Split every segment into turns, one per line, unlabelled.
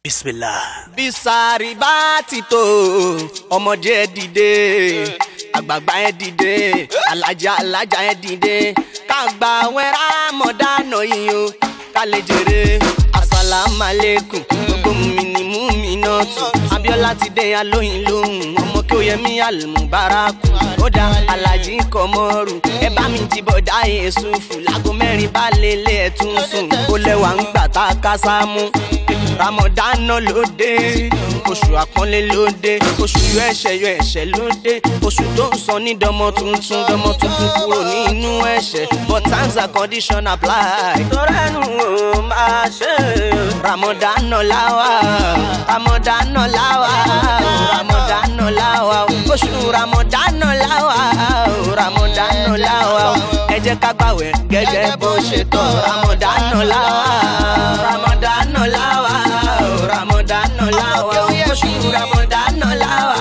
bisimilah.
bisari bá ti tó ọmọdé ẹ dìde àgbààgbà ẹ dìde alájà alájà ẹ dìde kágbà wẹ́rà mọ̀dánà yìí o ká lè jèrè asalaamualeykum gbogbo mi ni mú mi náà tù abiola ti dé alóyin lóhùn ọmọ kí ó yẹ mí àlùmùbárakù ó dá alájí kọmọrù ẹ bá mi jìbọ̀ dá èso fù láago mẹ́rin bá lélẹ̀ ẹ̀ tún sùn ó lẹ́wà ń gbà tá a ká sámú ramadana ló dé oṣù àpọ́nlé ló dé oṣù yọ ẹ̀ṣẹ̀ yọ ẹ̀ṣẹ̀ ló dé oṣù tó ń sọ ní dọmọ tuntun dọmọ tuntun kúrò nínú ẹ̀ṣẹ̀ but terms and conditions apply. torẹ́nu ò máa ṣe ramadana láwa ramadana láwa ramadana láwa oṣù ramadana láwa ramadana láwa ẹ jẹ́ ká gbàwẹ̀ gẹ́gẹ́ bó ṣe tọ́ ramadana láwa ramadana láwa ramadana láwa oṣù ramadana láwa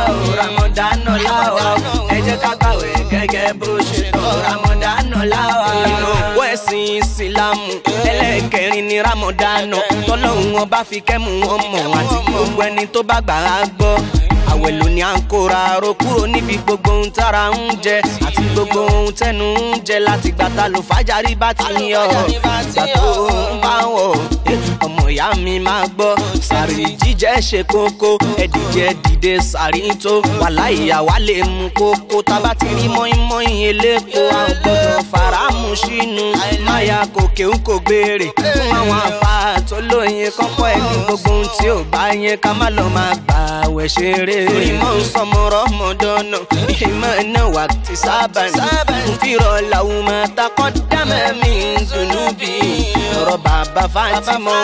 ramadana láwa ẹ jẹ́ ká gbàwẹ̀ gẹ́gẹ́ bó ṣe tọ́ ramadana láwa. ìnáwó ẹ̀sìn ìsìlámù ẹlẹ́ẹ̀kẹrin ní ramadana tọ́lọ́hún ọba fi kẹ́mu wọn mọ̀ àti gbogbo ẹni tó bá gbà á gbọ́ àwẹ̀ ló ní à ń kóra ro kúrò níbi gbogbo ohun tára ń jẹ àti gbogbo ohun tẹnu ń jẹ láti gbàtà ló fàjárí bá ti yọ ìgbà tó ń bá wọ̀ ọmọ ìyá mi máa gbọ́ sàrí jíjẹ ṣe kókó ẹdìjẹ dìde sàrí tó wàhálà ìyàwó lè mú kókó tábà ti rí mọ́ínmọ́ín elépo àwọn gbọ́dọ̀ faramu sínú máyà kòkè ń kò gbére fún àwọn àfa tó lóye kọ́kọ́ ẹni gbogbo ohun tí ò bá yẹn ká má lọ máa gbà wẹ̀ ṣeré. ìmọ̀ ń sọmọ̀rọ̀ mọ̀dọ́nà ìmọ̀ náà wà ti sábà ní. nfìrọ̀ làwọn máa takọ́ dámẹ́ mi ń dùnú bí. ọ̀rọ̀ bàbá fatimọ̀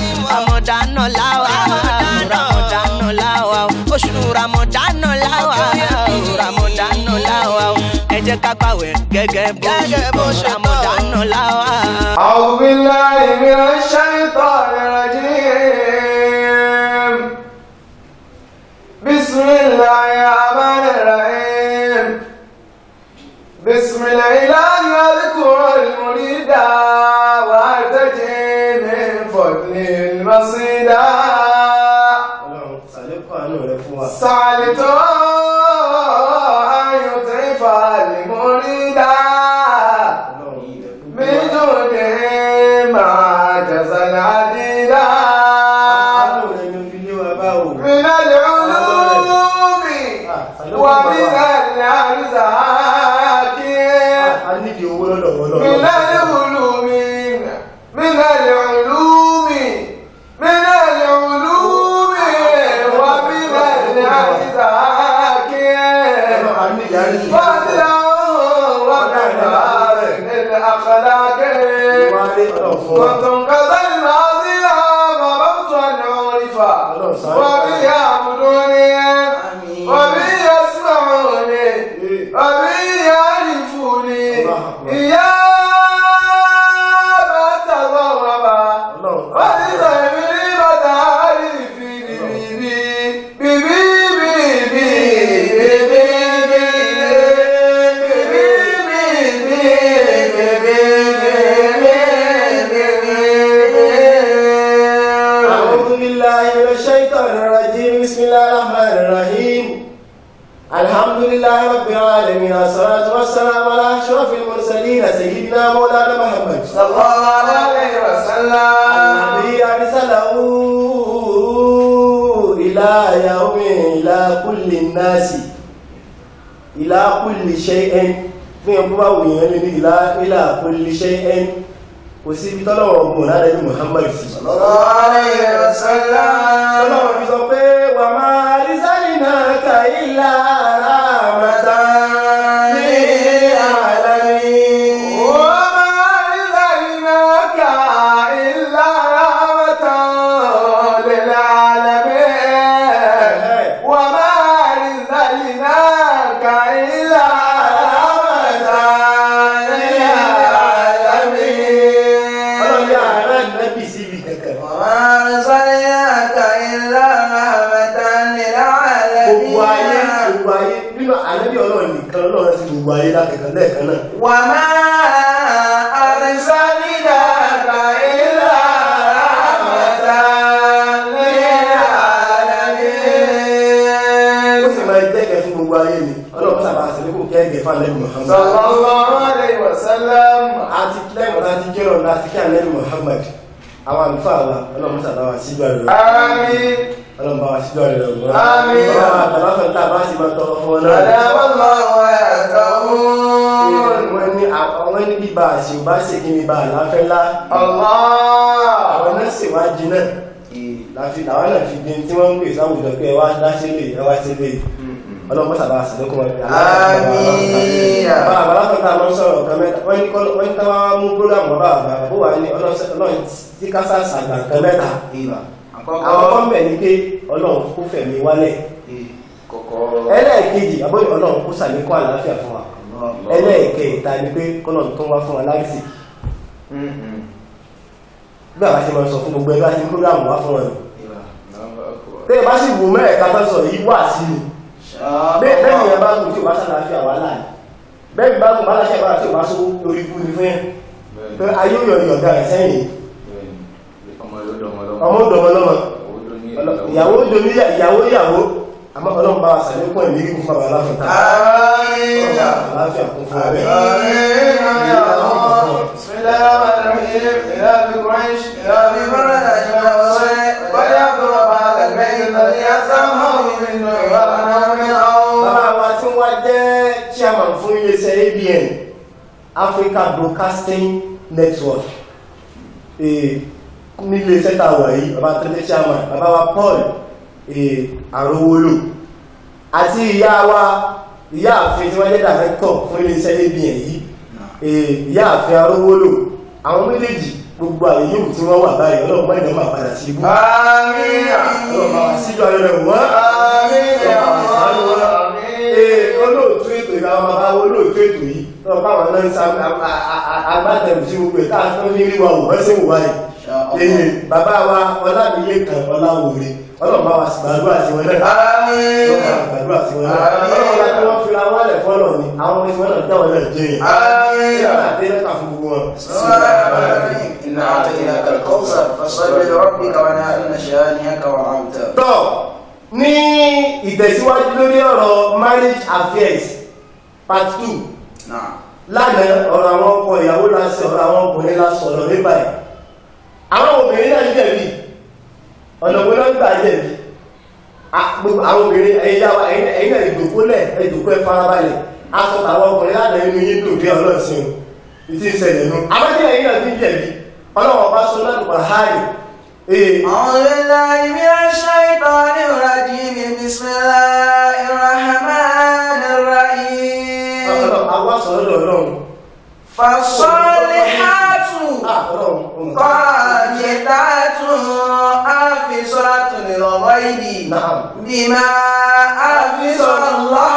ramadana láwa ramadana láwa oṣù ramadana láwa ramadana láwa ẹ jẹ́ ká gbàwẹ̀ gẹ́gẹ́ bó ramadana láwa.
أعوذ بالله من الشيطان الرجيم بسم الله الرحمن الرحيم بسم الإله يذكر المريد وارتجي من فضل المصيدة
Ọlọ́run ṣàlékún àánú rẹ fún wa.
سعدت أن يطرف المريد
Ọlọ́run yìí rẹ fún
من جوده ما جزى العديدة
àánú rẹ ni fi lé wa bá o.
من العلوم ومن الأرزاق
a nídìí owó lọ́dọ̀ wọn
من
lọ́dọ̀.
العلوم من العلوم من العلوم ومن الأرزاق
Ọlọ́run a nídìí àrísí.
فضلا وكذا من الأخلاق
Wá dé ọ̀rọ̀ fún wa.
كنتم كالماضي ضربت العرف وبي يعبدوني وبي يسمعوني وبي يعرفوني يا من تضرب ولتهمني مداري في بيبي بيبي بيبي
أعوذ بالله من الشيطان الرجيم بسم الله الرحمن الرحيم الحمد لله رب العالمين والصلاة والسلام على أشرف المرسلين سيدنا مولانا محمد
صلى الله عليه وسلم
الذي أرسله إلى يوم إلى كل الناس إلى كل شيء fún ẹkún bá wù yẹn lórí ìlà ìlà kulli shay'in kò sí ibi tọ́lọ́wọ́ mọ̀ lára ẹni Muhammad sí
صلى الله عليه وسلم
tọ́lọ́wọ́ fi sọ pé wà máa rí sáyìn náà kà ilà rahmatan lil alamin
وما أرسلناك إلا رحمة للعالمين وما أرسلناك إلا رحمة للعالمين
ọlọ́yà ara nàbì síbi kankan
وما أرسلناك إلا رحمة
gbogbo ayé
للعالمين
gbogbo ayé nínú ànábì ọlọ́run nìkan ọlọ́run sí gbogbo ayé lákẹ̀kẹ́ lẹ́ẹ̀kan náà
وما أرسلناك إلا رحمة
àti kí ànẹ́lì Muhammad àwọn àlùfáà wa ọlọ́run sábà wà síjú àrẹ̀ rẹ̀
Àmín.
ọlọ́run bá wà síjú àrẹ̀ rẹ̀ wọ́n
Àmín.
àtàlọ́fẹ́ tá a bá sì máa tọrọ fún ọ náà
Adamallahu wa yatahun.
wọ́n ní àwọn ní bíbá àṣì ò bá ṣe kí ni bá àláfẹ́ lá
Allah.
àwọn náà sì wá jiná láfi làwọn náà fi gbin tí wọ́n ń pè sáwùjọ pé ẹ wá dá sílé ẹ wá sílé ọlọ́pọ̀ sábà àṣìlẹ́kùn wọn
Àmín.
bá àbálàfẹ́ tá a mọ́ sọ̀rọ̀ kan mẹ́ta wọ́n ní kọ́ wọ́n ní káwá mú prógámù bá àgbà bó wà ní ọlọ́run tí kásá sàgbà kan mẹ́ta àwọn
Àkọ́kọ́.
kan bẹ̀ ní pé ọlọ́run kó fẹ̀mí wálẹ̀
Kọ̀kọ́.
ẹlẹ́ẹ̀kejì àbóyè ọlọ́run kó sàlékún àlàáfíà fún wa ẹlẹ́ẹ̀kẹta ni pé kọ́lọ̀ tó wá fún wa láìsí bí àwọn ṣe máa sọ fún gbogbo ẹgbẹ́ àti prógámù wá fún wọn tẹ́lẹ̀ bá sì wò mẹ́ẹ̀ká tó sọ yìí wà sí ni bẹ́ẹ̀ bẹ́ẹ̀ ni ẹ bá kù tí o bá sàlàáfíà wà láàyè bẹ́ẹ̀ bá kù bá láṣẹ bá tí o bá sówó lórí ikú ni fún yẹn pé ayé yọ ìyọ̀dá rẹ̀ sẹ́yìn ọmọ òdòmọlọ́mọ ìyàwó domi ìyàwó ìyàwó àmọ́ ọlọ́run bá wa sàlékún ẹ̀mí kíkún fún bàbá aláfẹ́ta
Àmín.
àlàáfíà kún fún abẹ́
بسم الله الرحمن الرحيم إلى بقريش إلى ببرد أجمع وصيح وليعبد هذا البيت الذي أسامه من نور والأنام من أول
bàbá wa tí wọ́n jẹ́ chairman fún iléeṣẹ́ ABN Africa Broadcasting Network eh, nílé iṣẹ́ tá a wà yìí bàbá tó jẹ́ chairman bàbá wa Paul eh, Arówólò àti ìyá wa ìyá àfin tí wọ́n jẹ́ director fún iléeṣẹ́ ABN yìí eh, ìyá àfin Arówólò àwọn méjèèjì gbogbo àyè yóò tí wọ́n wà báyìí ọlọ́run mọ́ ìjọba padà sí ibú
آمين
ọlọ́run bá wa síjọ́ ayọ́rẹ̀ wọ́n
آمين يا الله
Ee, olóòtú ètò ìgbà ọmọ bá olóòtú ètò yìí lọ káwọn náà ń sa agbátẹrù sí gbogbo ìta tó ní rí wa wò wọ́n sí wò wáyé ee bàbá wa ọlábìlẹ̀ kan ọláwòrè ọlọ́mọba wa sì gbàdúrà sí wọn náà
آمين
ọlọ́mọba gbàdúrà sí wọn náà ọlọ́mọba tí wọ́n fira wọn lẹ̀ fọ́lọ̀ ni àwọn ọmọ ìfọ́nà jáwọ́ náà jẹ́ yẹn
آمين
yàrá àdéhùn fún gbogbo wọn.
إنا أعطيناك الكوثر فصل لربك ونهر إن شانئك وأبتر
tọ́ ní ìtẹ̀síwájú lórí ọ̀rọ̀ marriage affairs part two
نعم
lánàá ọ̀rọ̀ àwọn ọkọ ìyàwó lásì ọ̀rọ̀ àwọn ọkùnrin lásọ̀rọ̀ nípa ẹ̀ àwọn obìnrin náà jẹ̀bi ọ̀nà wo ló ń gbà jẹ̀bi A- gbogbo àwọn obìnrin ẹ̀yà wa ẹ̀yìn náà ìdòkólẹ̀ ẹ̀dòkó ẹ̀ farabalẹ̀ aṣọ àwọn ọkùnrin lánàá inú yín dùn bí ọlọ́sìn o ìtì ìṣẹ̀lẹ̀ nu amájẹ́ ẹ̀yìn náà ti ń jẹ̀bi ọlọ́wọ́ bá sọ náà nípa háàrì ee
أعوذ بالله من الشيطان الرجيم بسم الله الرحمن الرحيم
ọlọ́wọ́ àwọn sọ̀rọ̀ lọ́rùn
فالصالحات
ọlọ́run
قانتات حافظات للغيب
نعم.
بما حفظ الله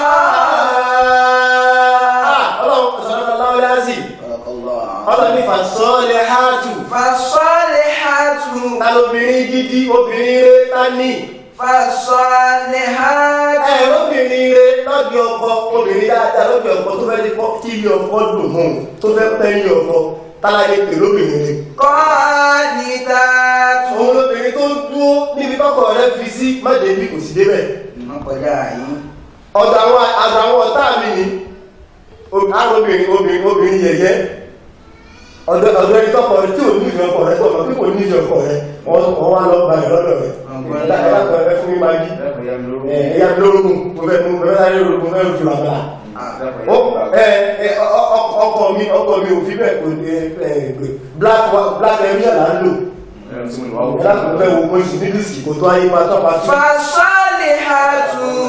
ọlọ́run sọ̀rọ̀ lọ́wọ́ lásì
صدق الله
ọlọ́run ní fàṣọ́lẹ̀ hátù
فالصالحات
ta lóbìnrin gidi obìnrin rẹ̀ ta ní
فالصالحات
ẹ̀rọ obìnrin rẹ̀ lọ́dí ọkọ obìnrin dáadáa lọ́dí ọkọ tó fẹ́ dípọ́ kí ilé ọkọ dùn hùn tó fẹ́ pẹ́ ilé ọkọ táláyé pè lóbìnrin rẹ̀
قانتات
òun lóbìnrin tó dúró níbi tọ́kọ̀ rẹ̀ fi sí mọ́débí kò sí débẹ̀
wọ́n kọjá yìí
ọ̀dọ̀ àwọn àgbà àwọn ọ̀tá mi ni àwọn obìnrin obìnrin obìnrin yẹ̀yẹ́ ọ̀dọ̀ ọ̀dọ̀ ẹni tọ́kọ̀ rẹ̀ tí ò ní ìfẹ́ ọkọ rẹ̀ tọ́kọ̀ tí kò ní ìfẹ́ ọkọ rẹ̀ wọ́n wọ́n wá lọ gbalẹ̀ lọ́dọ̀ rẹ̀ ẹ̀dá ẹ fún mi máa yí ẹ̀yà mi lórúkún mo fẹ́ mo fẹ́ sáré lórúkún fẹ́ fi làbàlà ó ẹ ẹ ọ- ọ- ọkọ mi ọkọ mi ò fi bẹ́ẹ̀ kò ẹ ẹ black wa- black area là ń lò ẹ̀dá kò fẹ́ wo mo sì ní dísìkì kò tó ayé máa tọ́ máa tún.
فالصالحات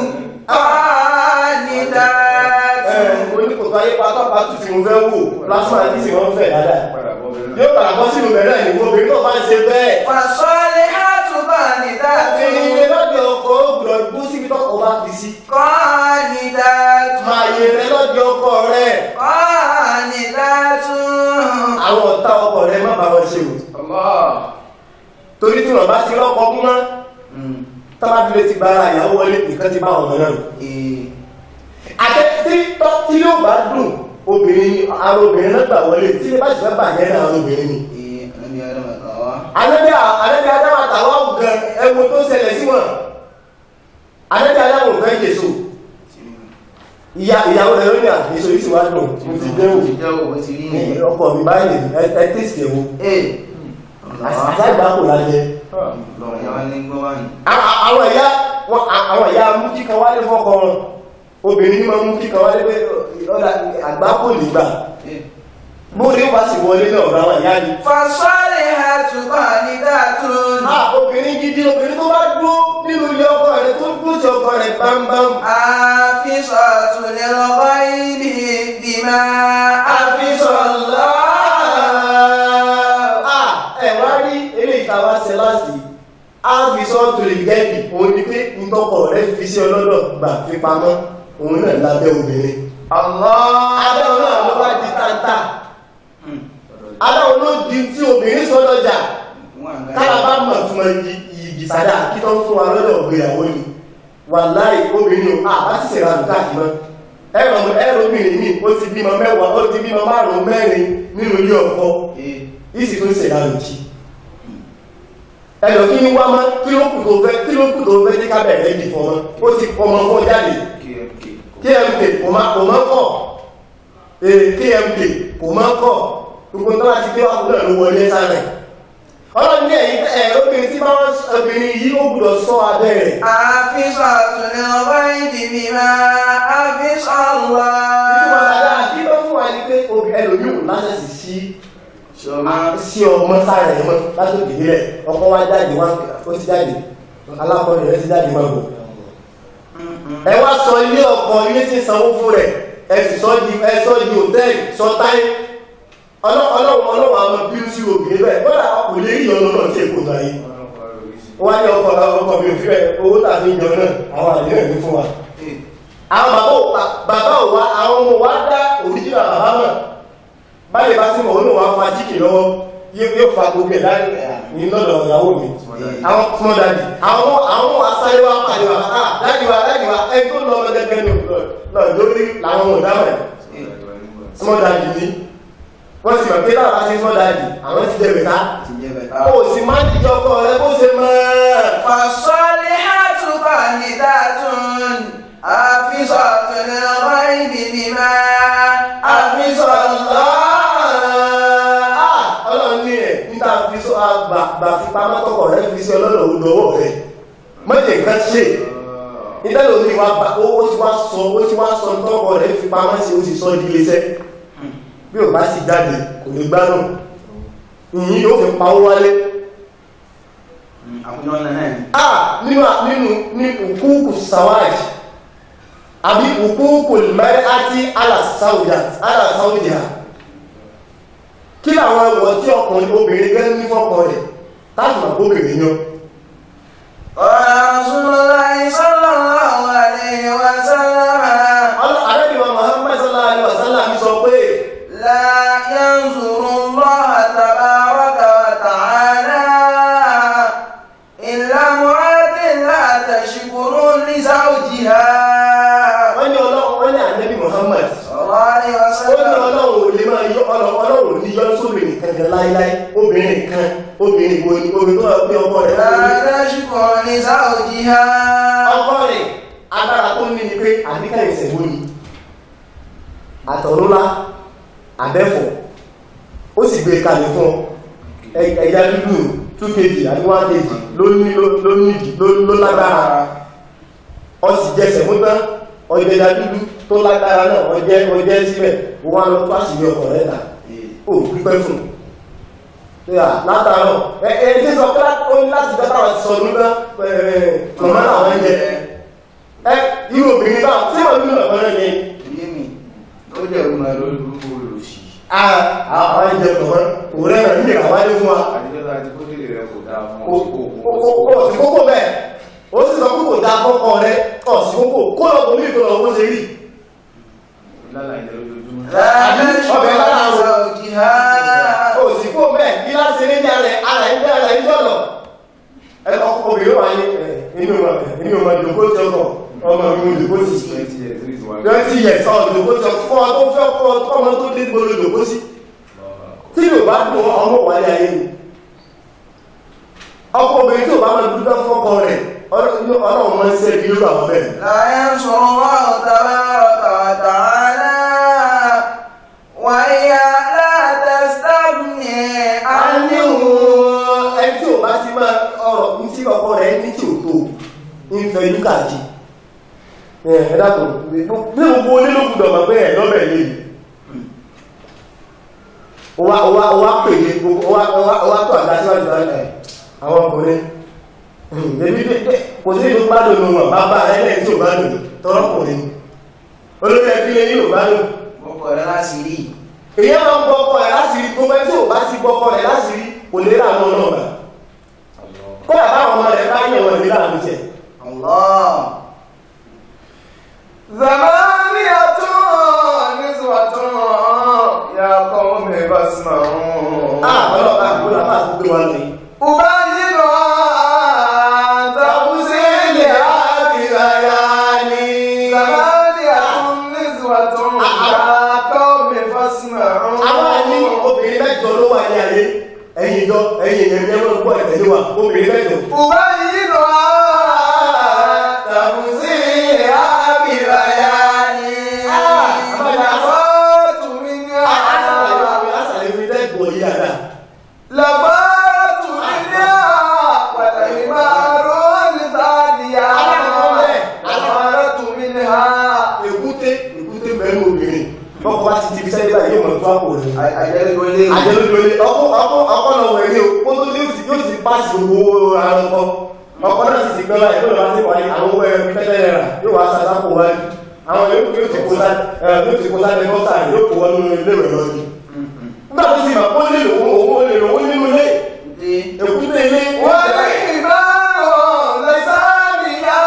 قانتات
oníkòtò ayé pátá pátú tí mo fẹ́ wò plasma ní sí wọ́n fẹ́ dáadáa yóò padà bọ́ sínú bẹ̀rẹ̀ ìwò obìnrin náà bá ń ṣe bẹ́ẹ̀
فالصالحات قانتات
obìnrin ilé lọ́dọ̀ ọkọ ògbùdọ̀ gbó síbi tọ́kọ bá fi sí
قانتات
máa yẹ rẹ lọ́dọ̀ ọkọ rẹ
قانتات
àwọn ọ̀tá ọkọ rẹ má bá wọn ṣe o torí tí wọn bá ti lọ́kọ kú mọ́ tọ́lá fi lè ti gba ara ìyàwó wọlé nìkan ti bá ọmọ náà nù àtẹ́tí tọ́ tí yóò bá dùn obìnrin ara obìnrin náà gbà wọlé tí ilé bá ti fẹ́ bàjẹ́ náà ara obìnrin ni Ànábì ànábì Ádámù àtàwọn gan ẹwọ tó ṣẹlẹ̀ sí wọn. Ànábì Ádámù fẹ́ Jésù. ìyá ìyàwó rẹ̀ lónìí àgbèsò yìí sì wá dùn mo ti dẹ́wò
jẹ́ òwe ti rí nìyẹn.
ọkọ mi báyìí ẹ ẹ tẹ̀sí ẹ̀wò
ee
àṣàgbà kò lájẹ.
lọ́rọ̀ yẹn wá ní gbọ́ báyìí.
Àwọn- àwọn ìyá wọn- àwọn ìyá mú kíkan wálé fọ́kọ wọn obìnrin ní máa mú kíkan wálé pé ọ̀dà àgbà kò lè gbà
Ee.
bóde ó bá sì wọlé náà ọ̀rọ̀ àwọn ìyá ni.
fasalihatu qanitatun.
Ah, obìnrin gidi obìnrin tó bá dúró nínú ilé ọkọ rẹ̀ tó dúró sí ọkọ rẹ̀ bámbám.
Àfisọ̀tù lẹ́lọ́gbọ́ ibi bímá àfisọ̀lá.
Ah, ẹ wá rí eré ìtawà sẹ́láàsì áfisọ́ tó lè gẹ́bì òun ni pé ìtọ́kọ̀ rẹ̀ fi sí ọlọ́dọ̀ gbà fi pamọ́ òun náà lábẹ́ obìnrin. Adáwọn náà ló bá di tántà. Adáwọn ló di tí obìnrin sọ lọ́jà. Kára bá mọ̀ tún mọ iyì sádà kí tó ń fún wa lọ́dọ̀ ìgbéyàwó ni. Wàláhì obìnrin o, àbá ti ṣèrà nǹkan àti mọ́. Ẹ̀rọ ẹ̀rọ obìnrin mi, ó ti bímọ mẹ́wàá, ó ti bímọ márùn-ún mẹ́rin nínú ilé ọkọ. Ìsì tó ń ṣèrà lòdì. Ẹ̀rọ kí ni wá mọ́, kí ló kù tó fẹ́, kí ló kù tó fẹ́ tí ká bẹ̀rẹ̀ dì fún ọmọ. Ó ti ọmọ fún ọ jáde kmk kò máa kò máa kọ̀ ee kmk kò máa kọ̀ gbogbo tó láti gbé wàkùn náà ló wọlé sáré ọlọ́run ní ẹ̀yìn ẹ̀ obìnrin tí máa ń obìnrin yìí ó gbọ́dọ̀ sọ abẹ́ rẹ̀
Àfisọ̀tù lẹ́lọ́gbọ́ ibi bímá àfisọ̀lá.
ìtumọ̀ sáré àti ló fún wa ní pé obì ẹlòmíì ò lásẹ̀sì sí sí ọmọ sáré ẹ̀ mọ́ látòkè nílẹ̀ ọkọ wa jáde wá ó ti jáde alákọ̀ọ́rẹ̀ rẹ̀ ti jáde máa bọ̀ ẹ wá sọ ilé ọkọ ilé tí ń sanwó fún rẹ̀ ẹ sì sọ di ẹ sọ di hòtẹ́ẹ̀lì sọ táyé ọlọ́wọ́ ọlọ́wọ́ àwọn bínú sí obìnrin bẹ́ẹ̀ bọ́dà kò lè rí ọ̀nà náà tí èkó náà yìí wọ́n á ní ọkọ̀ ọkọ̀ mi ò fi rẹ̀ owó tàbí ìjọ náà àwọn àdéhùn ní fún wa àwọn bàbá ò pa bàbá ò wá àwọn ọmọ wa dá òrìjìnà bàbá mọ̀ báyìí bá sí mọ̀ òun náà wá fa jíkì lọ́wọ́ yóò yóò fa gbogbo ẹ̀ láì ní lọ́dọ̀ ìyàwó mi àwọn small daddy àwọn àwọn asáré wa pàdé wa ah daddy wa daddy wa ẹ tó lọ ọmọdé gẹ́gẹ́ ní lọ́ọ̀ lórí làwọn ò dámọ̀ ẹ̀ small daddy ni wọ́n sì mọ̀ pé láwọn bá ṣe small daddy àwọn ti jẹ́ bẹ̀ká ó sì máa ń jíjọ ọkọ rẹ bó ṣe mọ́ ẹ̀.
Fasalihatu qanitatun. Àfisọ̀tù lẹ́lọ́gbọ́ ibi bímá àfisọ̀lá.
ọlọ́run ní ẹ̀ níta fi sọ àgbà fi pamọ́ tọkọ̀ rẹ fi sí ọlọ́run olówó rẹ mọ́jẹ̀ nǹkan ṣe ìdálò ní wa bá ó ti wá sọ ó ti wá sọ tọkọ̀ rẹ fi pamọ́ sí ó ti sọ di iléeṣẹ́ bí ò bá sì jáde kò ní gbádùn ìyìn yóò fi pawó wálé
Àkúnyọ́ náà náà ni.
ah nínú nínú ní òkúùkù sawaj àbí òkúùkù mẹ́rẹ́ àti alàsáwùdíà kí làwọn ẹwọ̀ tí ọkùnrin obìnrin gẹ́ ní fọ́kọ rẹ̀ táàmà obìnrin yan
Qala Rasulullahi sallallahu alayhi wa sallam.
alẹ́bíwá Muhammad sallallahu alaihi wasallam sọ pé
لا ينظر الله تبارك وتعالى إلا مرات لا تشكر لزوجها
wọ́n ní ọlọ́run wọ́n ní ànẹ́bí Muhammad
صلى الله عليه
ó ní
وسلم
ọlọ́run ò lè máa yọ ọlọ́run ò ní yọ sóbìnrin kankan láíláí obìnrin kan obìnrin wo ni obìnrin tó wà pé ọkọ rẹ̀
لا
fún mi
تشكر لزوجها
ọkọ rẹ̀ agbára tó ní ni pé àdíkà ìṣẹ̀wó ni àtọ̀rúnlá àbẹ́fọ̀ ó sì gbé kalẹ̀ fún ọ Ẹ- ẹja dúdú 2 kg àti 1 kg ló ní ló nídìí ló lágbára ọ sì jẹsẹ̀ mú tán ọjẹ́ja dúdú tó lágbára náà ọjẹ́ ọjẹ́ síbẹ̀ ó wá lọ tó àṣìlẹ̀ ọkọ̀ rẹ̀ ta ó pípẹ́ fún yà látàárọ̀ ẹ ẹ tí sọ pé ó ní láti jẹ́ táwọn ti sọ nígbà mọ̀mọ́ làwọn ń jẹ ẹ irú obìnrin bá tí wọ́n nínú ọ̀pọ̀ náà yẹn
Iye mi, ó jẹ́ ìrúnmọ̀ lórí gbogbo olùsí.
àwọn ẹ̀jẹ̀ mọ̀mọ́ òwúrẹ́ náà nílé àwáyé fún wa
àdìjọ́ta àti kókèlè rẹ̀ kò dáa fún
ó ó sì kókó bẹ́ẹ̀ ó sì sọ kókò dá kọ́kọ́ rẹ ọ̀ sí kókò kó lọ bòmí ìtò lọ bó ṣe rí
lálàá ìjẹ́ lójoojúmọ́
لا
Àbí
تشكر
ọbẹ̀ lára o.
لزوجها
ó sì kó bẹ́ẹ̀ bí láti ṣe ní ara ẹ̀ ara ẹ̀ ń dára ẹ̀ ń jọ̀lọ̀ ẹ ọkọ̀ obìnrin wà ní inú inú ọmọ ìdòkó tí ọkọ̀ ọmọ ìlú ìdòkó sí
twenty years three to one.
twenty years ọ̀ ìdòkó tí ọkọ̀ ọmọ tó fẹ́ ọkọ̀ ọmọ tó dé gbolo ìdòkó sí tí yóò bá dùn ọmọ wà ní ayé ni ọkọ̀ obìnrin tí ò bá máa dúdú fọ́kọ rẹ̀ ọlọ́run máa ń ṣe bí lórí àwọn bẹ́ẹ̀
لا ينصر الله تبارك
ọkọ rẹ̀ ní tí ò tó ń fẹ́ ìlú káàkiri ẹ̀ dàpọ̀ ní gbogbo onílòkùdọ̀ mọ̀ pé ẹ̀ lọ́bẹ̀ lè wá wá wá pè ní gbogbo wá wá wá tó àgbà síwájú ẹ̀ àwọn ọkùnrin ẹbí kò sí ìlú bá lòun wọn bàbá rẹ̀ lẹ́yìn tí ò bá lòun tọ́rọkùnrin olórí ẹbí lè ní ò bá lòun
ọkọ̀ rẹ̀ láti rí
èyí máa ń gbọ́ ọkọ rẹ̀ láti rí gbogbo ẹni tí ò bá sí gbọ́ ọkọ rẹ̀ láti rí kò lè rà mọ́ náà bá kódà báwọn ọmọ rẹ̀ bá yẹ̀ wọ́n lè rà mú jẹ
Allah
ثمانية نسوة يا قوم فاسمعوا
ah ọlọ́pàá kúrò àpá àgbé wọn lè
أبينها تفصيل ببياني ثمانية نسوة يا قوم فاسمعوا
àwọn ní obìnrin mẹ́jọ ló wà ní ayé ẹ̀yìn ìjọ ẹ̀yìn ẹ̀mí ẹ̀mọ́ gbọ́ ẹ̀tẹ̀lé wa obìnrin mẹ́jọ
أبينها تفصيل ببياني لفات منها
àṣàlẹ̀ fi dẹ́gbọ̀ yí àdá
لفات منها والحمار الثانية لفات منها
èkúté èkúté mẹ́rin obìnrin bọ́kọ̀ bá ti ti fi sẹ́yìn báyìí yóò mọ̀ tó àpò rẹ̀
àjẹ́lẹ́gbọ́ ilé
àjẹ́lódolé ọkọ̀ ọkọ̀ ọkọ̀ lọ wẹ̀ ní o kó tó ní òsì yóò ti pàṣẹ gbogbo ara ọkọ̀ ọkọ̀ náà sì ti gbẹ́ báyìí ló lọ́wọ́ sí wáyé àwọn owó ẹ̀rọ tẹ́tẹ́ rẹ̀ yóò wá sàdápò wáyé àwọn yóò yóò ti kó sá yóò ti kó sá ní bọ́sà yóò kó wọ́n nínú ilé rẹ̀ lọ́dún nígbà tó sì mọ̀ kó lè lòun òun lè lòun nínú ilé
dé
èkúté ilé
والحمار الثانية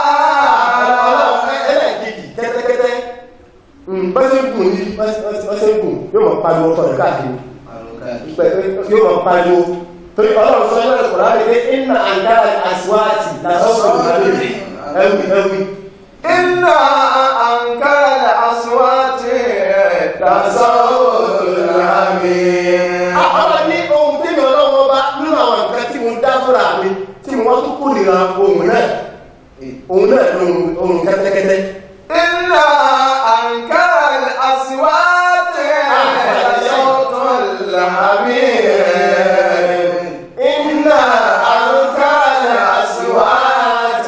ẹlẹ́ẹ̀kejì kẹ́tẹ́kẹ́tẹ́ bọ́sẹ̀ gùn ní bọ́sẹ̀ gùn yóò mọ̀ pariwo ọkọ̀ rẹ̀ káàkiri
àrùkà
yóò mọ̀ pariwo torí ọlọ́run sọ ẹlẹ́rẹ̀ kọ̀ọ̀lá rẹ̀ pé iná àǹdára àṣíwáàtì lásọ́sọ̀ ìgbàlódé ẹwì ẹwì
إن أنكر الأصوات لصوت الحمير
ọ̀rọ̀ ní ohun tí mi ọlọ́wọ́ bá nínú àwọn nǹkan tí mo dá fúnra mi tí mo wá tó kó nìra ohun náà ohun náà ní ohun kẹ́tẹ́kẹ́tẹ́
إن أنكر الأصوات لصوت الحمير
iná
أنكر الأصوات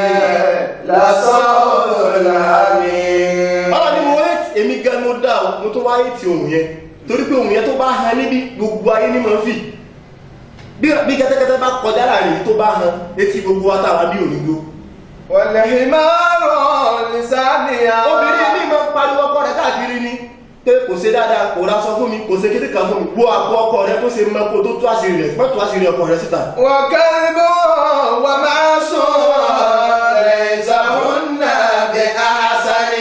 لصوت الحمير
ọ̀rọ̀ ní mo rẹ̀ èmi gan mo dá o mo tó wáyé ti ohun yẹn torí pé ohun yẹn tó bá han níbi gbogbo ayé ní mọ̀ fi bí bí kẹ́tẹ́kẹ́tẹ́ bá kọjá láàrin tó bá han etí gbogbo wa táwa bí ònígbó
والحمار لسانيا
obìnrin mi máa ń pariwo ọkọ rẹ̀ káàkiri ni pé kò ṣe dáadáa kò ra sọ fún mi kò ṣe kéde kan fún mi wo àpò ọkọ rẹ̀ kó ṣe mọ kó tó tú àṣírí rẹ̀ má tú àṣírí ọkọ rẹ̀ síta.
وكلب ومعصوم ليس هن بأحسن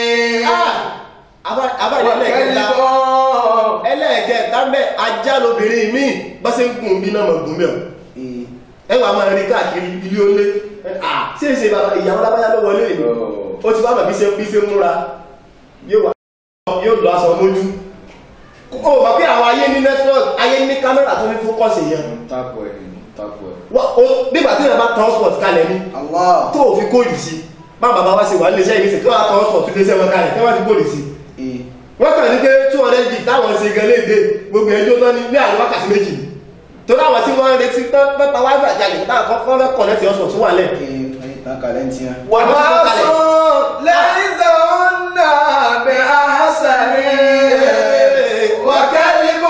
abáyé ẹlẹ́ẹ̀kẹta
وكلب
ẹlẹ́ẹ̀kẹta mẹ́ ajá lobìnrin mi bá ṣe ń gùn bí náà mọ̀ gùn mẹ́ o ẹ wà máa rí káàkiri ilé olé ṣé ṣe bàbá ìyàwó lábáyá ló wọlé ìlú ó ti bá bàbí ṣe bí ṣe múra yóò wà yóò lọ aṣọ mójú ó mọ̀ pé àwọn ayé ní network ayé ní kámẹ́rà tó ní fókọ̀sì yẹn
Tapo ẹ̀ tapo ẹ̀.
Wá- ó- nígbà tí ìyàbá transport kalẹ̀ ní
Allah
tó ò fi kóòdù sí bá bàbá wá sí wà nílé iṣẹ́ ìgbésẹ̀ tó wà transport tó léṣẹ́ wọn kalẹ̀ tó wá fi kóòdù sí
ee
wọ́n kàn ní pé 200 gig táwọn ṣe gan léde gbogbo ẹjọ́ náà ní ní àwọn wákàtí méjì tó láwọn tí wọ́n ń retí tán pẹ́pẹ́ wáyé àjálè táwọn kọ́kọ́ fẹ́ kọ̀nẹ́tì ọ̀sán tó wà lẹ̀
ee ìtàn kàlẹ́ ń tiẹ́
ومعصوم ليس هن بأحسن وكلب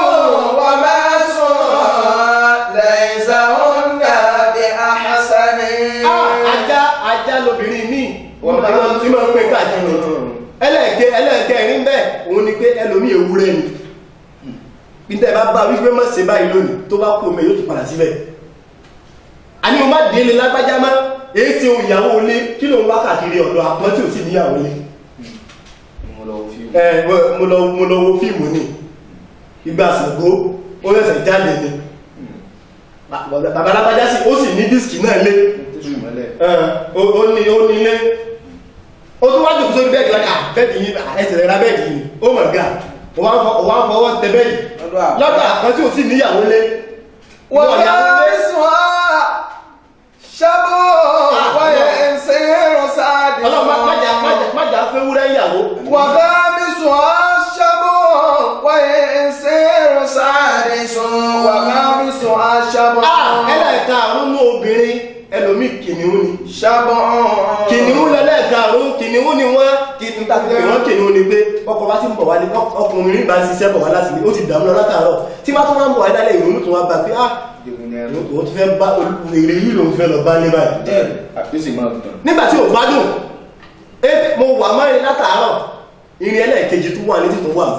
ومعصوم ليس هن بأحسن
ajá ajá lobìnrin míì wọ́n máa ń tí máa ń pè káàkiri ẹlẹ́ẹ̀kẹ́ ẹlẹ́ẹ̀kẹ́rin bẹ́ẹ̀ òun ni pé ẹlòmí ewúrẹ́ ni ìtẹ́ bá bá wípé má ṣe báyìí lónìí tó bá kú omi yóò tún padà síbẹ̀ a ní o má délé lágbájá má èyí tí ohun ìyàwó ilé kí ló ń wá káàkiri ọ̀dọ̀ àpọ́n tí ò sí níyàwó ilé
Mo lọ wo fíìmù.
ẹ mo lọ mo lọ wo fíìmù ni ìgbà àsìkò ó rẹ̀sẹ̀ jáde ni bàbá lágbájá sí ó sì ní dísìkì náà lé
Tẹ́sù mọ́lẹ̀.
ó ó ní ó ní ilé ó tún wájú sórí bẹ́ẹ̀dì lákà bẹ́ẹ̀dì yìí ẹsẹ̀ rẹ̀ ra bẹ́ẹ̀dì yìí ó mọ̀ gà ó wá ń fọ- ó wá ń fọwọ́ tẹ bẹ́ẹ̀dì
lọ́dọ̀ àpá
lọ́dọ̀ àpọ́n tí ò sí níyàwó lé
ويابسها شبه وينسير
ọlọ́run má- má jà- má
سادسا
jà- má jà fẹ́ wúrẹ́ ìyàwó
وغامسها شبه وينسير سادس وغامسها شبه
Ah, ẹlẹ́ẹ̀ta àrùn ní obìnrin ẹlòmíì kìnìún ni
ṣàbọ̀
kìnìún lẹ́lẹ́ẹ̀karùn-ún kìnìún ni wọ́n kìnìún tàbí pé wọ́n kìnìún ni pé ọkọ̀ bá ti ń bọ̀ wálé ọkùnrin bá ń ṣiṣẹ́ bọ̀ wá láti ilé ó ti dààmú lọ látàárọ̀ tí bá tún wá ń bọ̀ wá dálẹ̀ ìrònú tó wá bá pé ah òun ti fẹ́ bá èrè yìí lòun fẹ́ lọ bá ní báyìí
àpèsè máa tàn
nígbà tí ò gbádùn ẹ mo wà mọ́rin látàárọ̀ irin ẹlẹ́ẹ̀kejì tó wà ní títún wà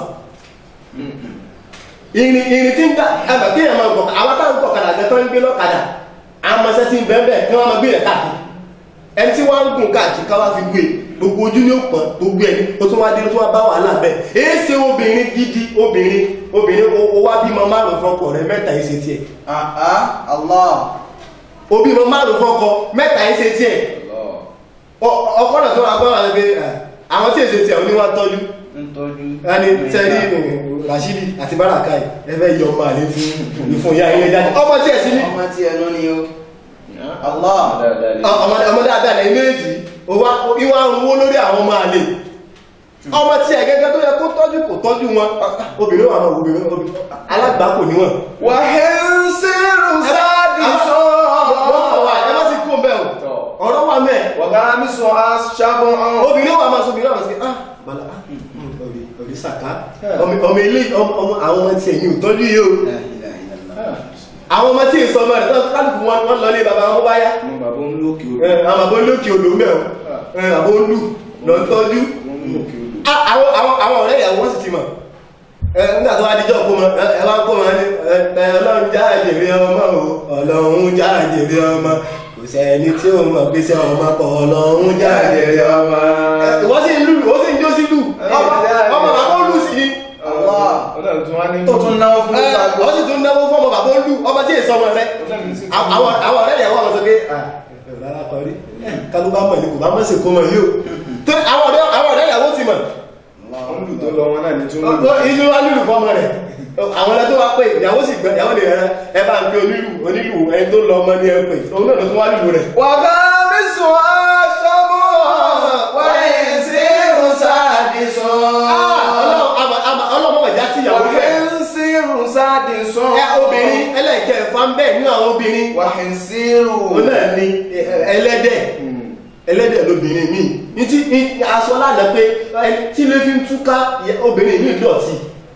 irin irin tí ń ta ẹgbẹ̀ kí èèyàn máa gbọ̀ àwọn táwọn gbọ̀ kadà gẹ́tọ́ ń gbé lọ́kadà àwọn ọmọọṣẹ́ tí ń bẹ́ẹ̀ bẹ́ẹ̀ kí wọ́n máa gbé rẹ̀ káàkiri ẹni tí wọ́n ń gùn káàkiri káwá fi gbé gbogbo ojú ní òpọ̀ gbogbo ẹni ó tún wá dé ó tún wá bá wàhálà bẹ́ẹ̀ èé ṣe obìnrin gidi obìnrin obìnrin ó wá bímọ márùn fọkọ rẹ mẹ́ta yìí ṣe tiẹ̀
àá Allah
ó bímọ márùn fọkọ mẹ́ta yìí ṣe tiẹ̀ ọkọ náà tó wà gbọ́ wà lẹ́gbẹ́ àwọn tí èsè tiẹ̀ oníwà tọ́jú
ń tọ́jú
ẹni tẹ́rí Rashidi àti Baraka yìí ẹfẹ́ yọ ọmọ àlè fún ìfún ìyá ilé jáde ọmọ tí ẹ̀ sí ní
ọmọ tí ẹnu ni o Allah
ọmọ dáadáa lẹ́yìn méjì ìwà ń wó lórí àwọn ọmọ àlè ọmọ tí ẹ̀ gẹ́gẹ́ tó yẹ kó tọ́jú kò tọ́jú wọn obìnrin wà náà obìnrin alágbàkò níwọ̀n
wàhẹ́nsẹ́rù sáàdì
ẹ má sì kó bẹ́ẹ̀ o ọ̀rọ̀ wà mẹ́ẹ̀
wàgámísọ̀ aṣàbọ̀
obìnrin wà máa sóbìnrin àwọn sí ah bala ah ọ̀rí sàká ọmọ ilé ọmọ àwọn ọmọ tí ẹ̀yìn ò tọ́jú yìí o
La ilaha illallah.
àwọn ọmọ tí èso ọmọ rẹ̀ tó kálùkù wọn wọn lọ lé bàbá wọn bá yá
mo bàbá ń lókè
ẹ, àwọn àbọ̀ lókè odò mẹ́ o ẹ, àbọ̀ olú lọ ń tọ́jú Ah, àwọn àwọn àwọn ọ̀rẹ́ ìyàwó wọn sì ti mọ̀ ẹ, nígbà tó wá díjọ́ kó mọ ẹ ẹ wá kó mọ ní ẹ, ẹ, ọlọ́run já àjèrè ọmọ o ọlọ́run já àjèrè ọmọ kò sẹ́ni tí ó mọ̀ pé sẹ́ ọmọ pọ̀ ọlọ́run já àjèrè ọmọ ìwọ́n sì ń lù ó sì ń jó sí lù ọmọ ọmọ bàbá ó lù sí ni
Allah
ọlọ́run tún wá ní
tó tún náwó fún
ẹ,
gbogbo
ó sì tún náwó fún ọmọ bàbá ó lù ọmọ tí èso ọmọ rẹ àwọn àwọn ọ̀rẹ́ ìyàwó àwọn sọ pé rárá kọrí kálú bá mọ̀ ní kò bá mọ̀ sí kó mọ̀ yìí o tó àwọn ọ̀rẹ́ àwọn ọ̀rẹ́ ìyàwó ti mọ̀
wọ́n lù tó lọ wọn náà ní tún lù
inú wa lùlù fọmọ rẹ̀ àwọn ọ̀rẹ́ tó wá pé ìyàwó sì gbẹ ìyàwó lè rẹ ẹ bá ń pe onílù onílù ẹni tó lọ ọmọ ní ẹ pé òun náà ló tún wá lùlù rẹ̀.
wàgámísọ̀ aṣàbọ̀ wàhẹ́nsẹ́rù sáàdì sọ
ọlọ́mọ ìjà sí ìyàwó rẹ̀
wàhẹ́nsẹ́rù sáàdì sọ
ẹ obìnrin ẹlẹ́kẹ̀ẹ́fà ń bẹ̀ nínú àwọn obìnrin
wàhẹ́nsẹ́rù
òun náà ni ẹlẹ́dẹ̀ ẹlẹ́dẹ̀ lóbìnrin mi ní tí ní aṣọ lánàá pé ẹni tí lè fi ń túká ìyá- obìnrin mi dọ̀tí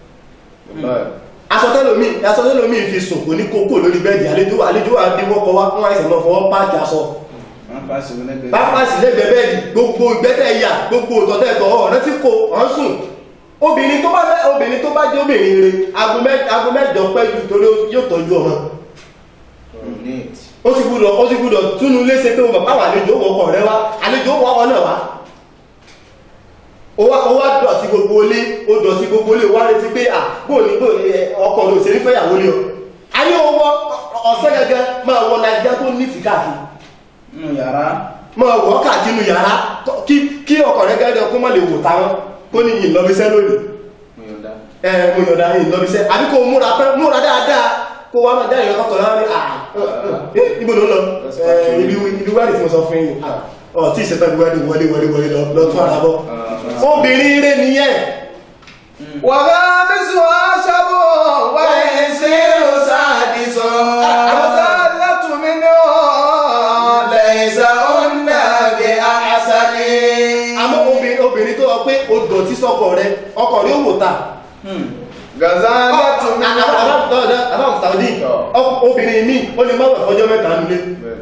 aṣọ tẹ́lómi aṣọ tẹ́lómi fi sùn kò ní kókó lórí bẹ́ẹ̀dì àlejò àlejò àdéwọ́kọ wá fún àìsàn náà fọwọ́ páàkì aṣọ
wọn bá sí wọn lẹ́gbẹ̀ẹ́
pápásì lẹ́gbẹ̀ẹ́ bẹ́ẹ̀dì gbogbo ìgbẹ́tẹ̀ ìyà gbogbo òtọ̀tẹ̀tọ̀ ọ̀rẹ́ tí kò ọ̀n sùn obìnrin tó bá fẹ́ obìnrin tó bá jẹ́ obìnrin rẹ̀ aago mẹ́- aago mẹ́jọ pẹ́ ju torí yóò tọ́jú ọmọ
neat
ó ti gbúdọ̀ ó ti gbúdọ̀ túnú léṣe pé bàbá wà àlejò ó wọkọ̀ rẹ wá àlejò ó wọ ọ náà wá ó wá ó wá dọ̀ sí gbogbo ilé ó dọ̀ sí gbogbo ilé wá retí pé à bóò ní bóò ní ọkọ̀ ló ṣe ń fẹ́ ìyàwó lé ọ ayé owó ọ̀sẹ̀ gẹ́gẹ́ máa wọ nàìjíríà tó ní ti káàkiri
nínú yàrá
máa wọ káàkiri nínú yàrá kọ́- kí kí ọkọ̀ rẹ gẹ́gẹ́ kó má lè wò táwọn kó ní yìí lọ́bíṣẹ́ lónìí
mo yọ̀ǹda
ẹ mo yọ̀dá yìí lọ́bíṣẹ́ àbí kó múra pẹ́ múra dáadáa kó wá máa dáyọ̀ ọkọ̀ láwọn ní àà ibo ló lọ ẹ ibi ibi wádìí tí mo sọ fún yìí ọ tí ìṣẹ́ta ibi wádìí wọlé wọlé wọlé lọ lọ tún ara bọ́ obìnrin rẹ nìyẹn
wàgámísọ̀ aṣàbọ̀ wàhẹ́nsẹ́rù sáàdì sọ àmọ́sálátùmí ní ọ̀ lẹ́yìnsá ọ̀nà bí àṣàlì
àmọ́ obìnrin obìnrin tó wọ pé o dọ̀tí sọ́kọ̀ rẹ ọkọ̀ rẹ ó wò ta
gazálátùmí ní ọ̀
àbáwọn Saudi obìnrin mi ó lè má wẹ̀ fọjọ́ mẹ́ta nílé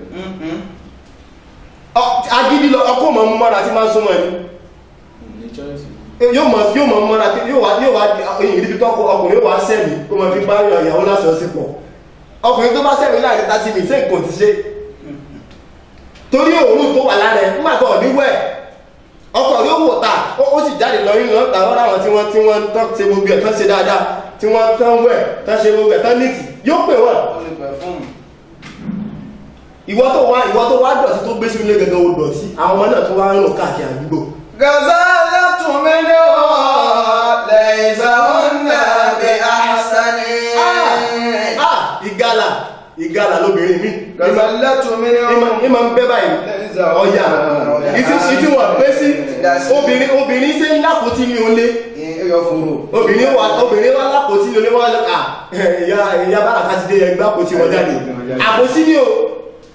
Ọ- agídí lọ ọkọ̀ mọ̀ mú mọ́ra sí máa ń súnmọ́ ẹni
ní choice
yóò mọ̀ yóò mọ̀ mọ́ra tí yóò wá yóò wá èyí níbi tó ọkọ̀ ọkùnrin yóò wá sẹ́mi kó mọ̀ fi bá yọ ìyàwó lásán sí pọ̀ ọkùnrin tó bá sẹ́mi láàrin tàbí mi ṣé nǹkan ti ṣe torí òórùn tó wà lára ẹ̀ nígbà tó ọ̀dí wẹ̀ ọkọ̀ yóò wò ta ó ó sì jáde lọ nínú ọ̀tà wọn láwọn tí wọ́n tí wọ́n tán ṣe gbogbo ẹ̀ tán ṣe dáadáa tí wọ́n tán wẹ̀ tán ṣe gbogbo ẹ̀ tán nìtì yóò pè wọ́n
ó lè pẹ̀ fún
ìwọ tó wá ìwọ tó wá dọ̀tí tó gbé sínú ilé gẹ́gẹ́ ó dọ̀tí àwọn ọmọ náà tó wá ń rìn káàkiri àdúgbò
gazálátùmí ní ọ̀ lẹ́yìnsá ọ̀nà bí àṣàlì
ah ìgalà ìgalà lóbìnrin mi
gazálátùmí ní
ìmọ̀
ọ̀
ìmọ̀ ń bẹ́ báyìí ọ̀yà ìtí ìtí wọ̀n pé sí obìnrin obìnrin ṣe ń lápótí ní olé
ẹyọ fòrò
obìnrin wà obìnrin wà lápótí ní olé wọ́n lọ à ìyá ìyá bára kásídé ẹgbẹ́ àpótí wọn jáde àpótí ní o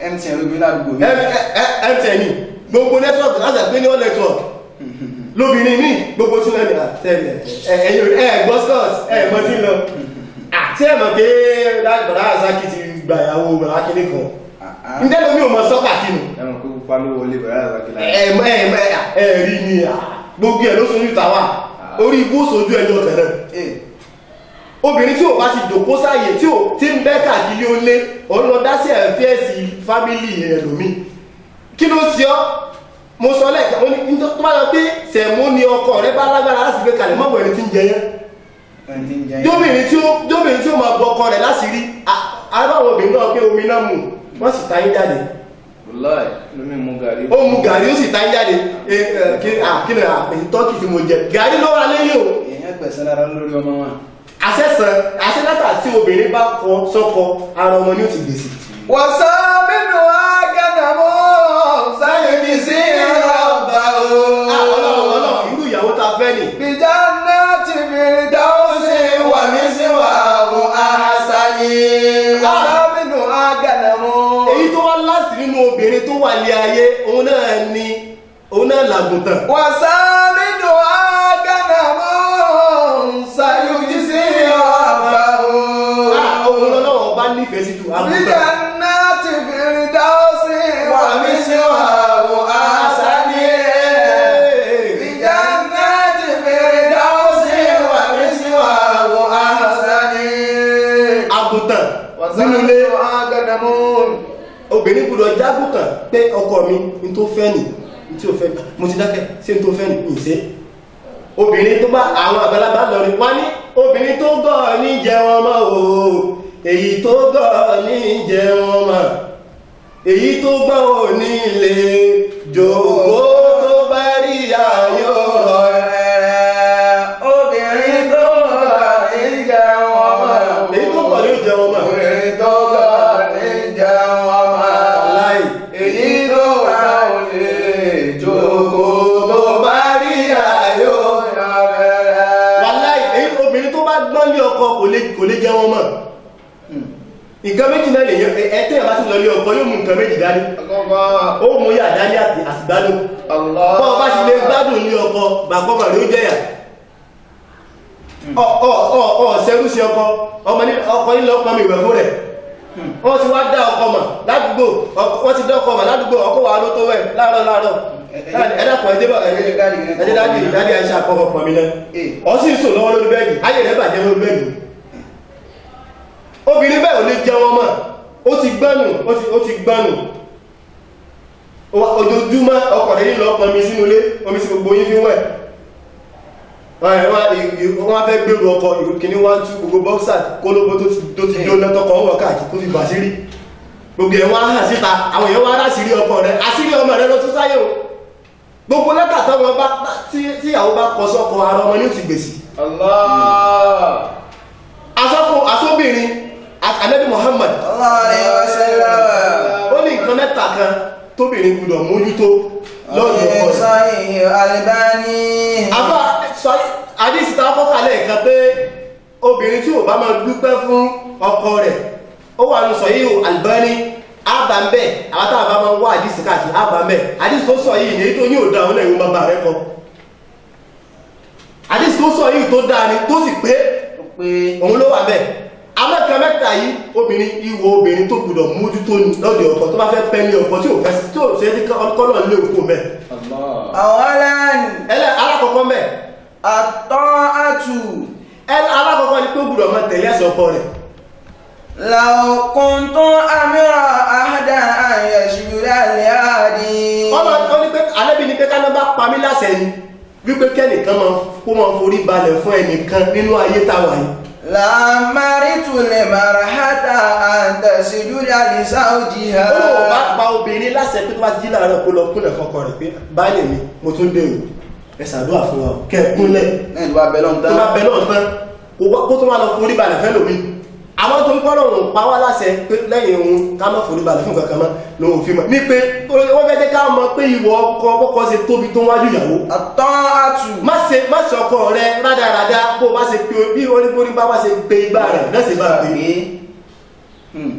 mtn ló gbé ládùúgbò mi.
mtn ni gbogbo network láti àgbé ní all network lóbìnrin ní gbogbo tí wọ́n ní àtẹ́lẹ̀ ẹ̀yìn ẹ̀ gbọ́ scott ẹ̀ mọ́ sí lọ àti ẹ̀ mọ̀ pé bàdá àzákì ti gbà ìyàwó bàdá kìíní kan ǹjẹ́ lómi ò mọ sọ́kà kínú
ẹ̀wọ̀n kó pupa ló wọlé bẹ̀rẹ̀ àgbàkìlá.
ẹ̀mọ́ ẹ̀mọ́ ẹ̀rí ni à, gbogbo ẹ̀ ló sojú tàwa orí ibú sojú ẹjọ́ tẹ̀lẹ̀ obìnrin tí ò bá ti jòkó sáàyè tí ò tí ń bẹ́ káàkiri ó lé òun lọ dá sí ẹ̀fíẹ́sì fámílì ẹlòmí kí ló ṣe ọ́ mo sọ lẹ́ẹ̀kan mo ní nítorí tó bá lọ pé sẹ̀mó ni ọkọ rẹ bá lágbára láti gbé kalẹ̀ mọ́bọ̀ ẹni tí ń jẹ yẹn
ẹni tí ń jẹ́
jóbìnrin tí ó jóbìnrin tí ó máa bọ ọkọ rẹ̀ láṣìírí arábàwọn obìnrin náà pé omi náà mú wọ́n sì ta yín jáde
wọláì lómi mú gàrí.
ó mu gàrí ó sì ta yín jáde ẹ ẹ kí kí ni àpèjì tọ́kì tí mo jẹ gàrí ló wà lẹ́yìn o
èèyàn gbẹ̀sẹ̀ lára lórí ọmọ wọn.
àṣẹsàn àṣẹlátà tí obìnrin bá kọ sọ́kọ ara ọmọ ni ó ti gbèsè.
وسامنها غنمه سيجزي ربه
ọlọ́run ọlọ́run irú ìyàwó ta fẹ́ nì.
بجنات فردوس ومثواه أحسن وسامنها غنمه
èyí tó wá láti nínú obìnrin tó wà ní ayé òun náà ni òun náà làgùntàn.
وسامنها غنمه سيجزي ربه
òun lọ́wọ́ bá nífẹ̀ẹ́ sí ju àgùntàn.
بجنات فردوس ومثواه أحسن بجنات فردوس ومثواه أحسن
àgùntàn nínú ilé
وسامنها غنمه
obìnrin gbọdọ̀ jágùntàn pé ọkọ mi n tó fẹ́ nì n tí ó fẹ́ mo ti dákẹ́ sí n tó fẹ́ nì ní ìṣe obìnrin tó bá àwọn àgbàlagbà lọ rí wá ní obìnrin tó gọ̀ ní jẹun ọmọ o èyí tó gọ̀ ní jẹun ọmọ èyí tó gbọ́ ò ní ilé jòkó tó bá rí ayọ̀
obìnrin tó gbà ní jẹun ọmọ
èyí tó gbọ́ ní jẹun ọmọ
obìnrin tó gbà ní jẹun ọmọ
láì
èyí tó gbà ò lè jókòó tó bá rí ayọ̀ rẹ̀.
wàláì èyí obìnrin tó bá gbọ́n lé ọkọ kò lè kò lè jẹun ọmọ nǹkan méjì náà lè yàn ẹtẹ́ ẹ̀ bá ti lọ lé ọkọ yóò mú nǹkan méjì dání ó mú yà dání àti àsìgbádùn bọ́ ọ bá ti lè gbádùn ní ọkọ bàbọ́ màrí ó jẹ́yà ọ ọ ọ ọ ṣẹrú sí ọkọ ọmọ ní ọkọ nílò ọkọ mi ìwẹ̀ fún rẹ̀ wọ́n ti wá dá ọkọ mà ládùúgbò ọkọ- wọ́n ti dá ọkọ mà ládùúgbò ọkọ wà ló tó wẹ̀ láàárọ̀ láàárọ̀ ẹ̀dàpọ̀ ẹ̀dẹ́ bọ̀ ẹ̀dẹ́ dáàdì dáàdì àìsà àkọ́kọ́ pọ̀ mi náà ọ sì ń sùn lọ́wọ́ lórí bẹ́ẹ̀dì ayé rẹ̀ bàjẹ́ lórí bẹ́ẹ̀dì obìnrin bẹ́ẹ̀ ò lè jẹun ọmọ ó ti gbọ́nù ó ti ó ti gbọ́nù Ó- ojoojúmọ́ ọkọ̀ rẹ̀ nílò ọpọ̀ mi sínú ilé omi sí gbogbo yín fi wẹ̀ wọ́n ẹ̀ wọ́n ì- ì- wọ́n fẹ́ gbèrú ọkọ̀ ìrùkìní wọ́n tú gbogbo bọ́ksà kólóbó tó ti- tó ti jó lẹ́tọ́kọ̀ wọ̀ káàkiri tó fi bà sírí gbogbo ẹ̀ wọ́n á hàn síta àwọn èèyàn wọ́n á sírí ọkọ̀ rẹ̀ àsírí ọmọ rẹ̀ lọ tún sáyé o gbogbo lẹ́tà tọ́wọ́ bá tí tí ìyàwó bá kọ sọ́kọ ara ọmọ ní ó ti gbèsè
Allah.
asọ́kọ asọ́bìnrin anabi Muhammad ó ní nǹkan mẹ́ta kan tóbìnrin gbọdọ̀ mójútó lọ́dún ọkọ rẹ̀ àbá sọ àdísì tá kọ́kà lẹ́ẹ̀kan pé obìnrin tí ò bá máa dúpẹ́ fún ọkọ rẹ̀ ó wà ní sọ yìí Albani ábàmbẹ̀ àwọn táwọn bá máa wá àdísì káàkiri ábàmbẹ̀ àdísì tó sọ yìí ní tó ní òdá òun náà ìwọ̀n bàbá rẹ̀ kọ àdísì tó sọ yìí tó dáa ni tó sì pé òun ló wà bẹ́ẹ̀ amẹ́ka mẹ́ta yìí obìnrin ìwọ obìnrin tó gbọdọ̀ mójútó ní lọ́dọ̀ ọkọ tó bá fẹ́ pẹ́ ní ọkọ tí ò fẹ́ tí ò ṣe é kọ́nà lé òkú mẹ́
Allah.
ẹlẹ́ alákọ̀ọ́kọ́ mẹ́
At-ta'atu.
ẹlẹ́ alákọ̀ọ́kọ́ ni pé ó gbọdọ̀ máa tẹ̀lé ẹ̀sẹ̀ ọkọ rẹ̀
Law kuntu amira ahadan an yashhura li-ahadi.
ọmọ ọ ní pé alẹ́bí ni pé ká bá pa mí láṣẹ ni wípé kẹ́nìkan máa kó máa forí balẹ̀ fún ẹnìkan nínú ayé táwa yìí
Lamaritu limarhata an tasjuda li zawjiha.
ó lóun bá pa obìnrin láṣẹ pé tó bá ti jí láàárọ̀ kó lọ kúnlẹ̀ fọkọ rẹ̀ pé báyìí mi mo tún dé o ẹ ṣàdúrà fún wa kẹ́ ẹ kúnlẹ̀
Náà ìlú abẹ́ lọ́n
tó
tán.
bá bẹ náà tán kó wá- kó tó máa lọ forí balẹ̀ fẹ́ lómi àwọn tó ń kọ́ lọ́rùn pa wá láṣẹ pé lẹ́yìn òun ká má forí balẹ̀ fún kankan mọ́ lòun fi mọ̀ ní pé wọ́n fẹ́ jẹ́ ká mọ̀ pé ìwọ ọkọ ọkọ ṣe tóbi tó wájú ìyàwó
At-ta'atu.
má ṣe má ṣe ọkọ rẹ rádaràdá bó bá ṣe pé bí oníborí bá bá ṣe pé igbá rẹ náà ṣe bá pè é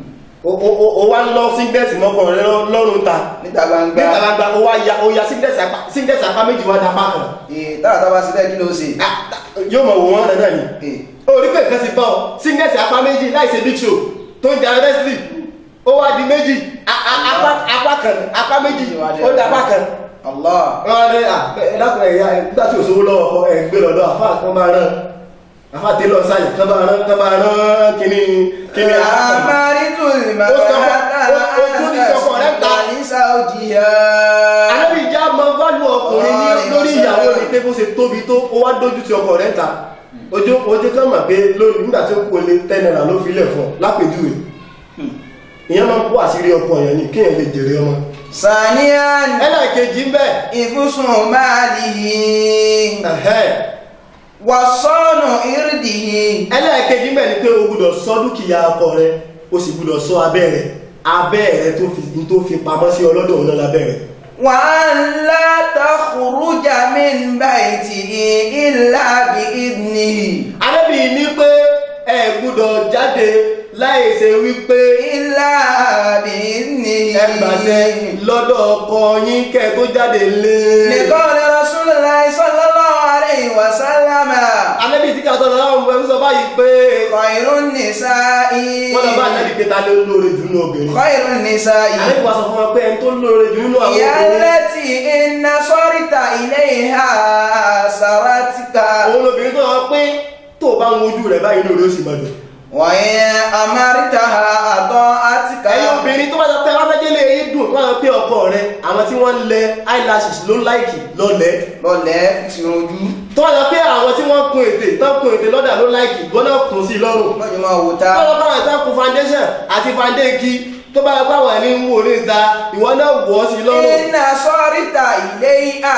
o- o- o- o wá ń lọ síngẹ́ẹ̀tì mọ́kàn rẹ lọ- lọ́rùn ta
níta gbangba
nígbà gbangba o wá ya o ya síngẹ́ẹ̀tì apá síngẹ́ẹ̀tì apá méjì wá dapá kan
ee táàtà bá síbẹ̀ kí ló ṣe.
Ah, yóò mọ̀ wò wọ́n dandan ni
ee
orí pé nǹkan ti bá ọ síngẹ́ẹ̀tì apá méjì láìsí big show tó ń jẹ wrestling ó wá di méjì a- a- apá apá kan apá méjì ó dapá kan
allah
wọ́n ní à ẹ dákun ẹ̀yà nígbà tí òṣòwò lọ́wọ́ ọkọ ẹ̀ gbé lọ́dọ̀ àfáà kan máa rán àfáà tẹ́lọ̀ sáyẹ̀ kan máa rán kan máa rán kíní kíní àkàkàn
amaritu
Ó sọ fún- ó- ó tún ní sọkọ rẹ̀ ta.
ní saudiya.
alábì ìjà máa ń válù ọkùnrin ní lórí ìyàwó ní pé bó ṣe tóbi tó ó wá dójú ti ọkọ rẹ̀ ń ta ojú ojú kan mà pé lónìí nígbà tí ó kú olè ten naira ló fi lẹ̀ fún ọ lápèjúwe ìyẹn máa ń kó àṣírí ọkọ yẹn ní kéèyàn lè jèrè ọmọ
saniyan
ẹlẹ́ẹ̀kejì ń bẹ̀
ìfúsùn máàlìhì wàsọ́nù ìrìdìhì.
ẹlẹ́ẹ̀kejì ń bẹ̀ ni pé o gbúdọ̀ sọ dúkìá ọkọ rẹ o sì gbúdọ̀ sọ abẹ́ rẹ abẹ́ rẹ tó fi tó fi pamọ́ sí ọlọ́dọ̀ òun náà lábẹ́ rẹ
وأن لا تخرج من بيته إلا بإذنه
arábì ní pé ẹ gbúdọ̀ jáde láì ṣe wípé
إلا بإذنه
ẹ gbàṣẹ lọ́dọ̀ ọkọ yín kẹ́ tó jáde lé
لقول رسول الله صلى الله عليه وسلم
anábì tí kàtọ́ lọ́wọ́ ọmọ ẹ̀fún sọ báyìí pé
خير النساء
wọ́n lọ bá anábì pé ta ló lóore jù nínú obìnrin
خير النساء
anábì wá sọ fún wọn pé ẹni tó lóore jù nínú àwọn
هي
obìnrin
التي إن نصرت إليها سرتك
òun lobìnrin tó wọ́n pé tó bá ń wojú rẹ̀ báyìí lóore ó sì máa dùn
وإن أمرتها أطاعتك
ẹ̀yin obìnrin tó bá sọ pé wọ́n fẹ́ délé yìí dùn tó wọ́n sọ pé ọkọ rẹ̀ àwọn tí wọ́n ń lẹ eyelashes ló láìkì lọ́lẹ̀
lọlẹ̀ fi ojú
tó wọ́n sọ pé àwọn tí wọ́n kun ètè tó kun ètè lọ́dà ló láìkì wọ́n náà kùn sí lọ́rùn
lọ́jọ́ máa wò ta
tó wọ́n bá wọn tán kun foundation àti fandéèkì tó bá yẹ káwọn ẹni ń wò ní ìta ìwọ náà wọ̀ ọ́ sí lọ́rùn
iná sọ́ríta ilé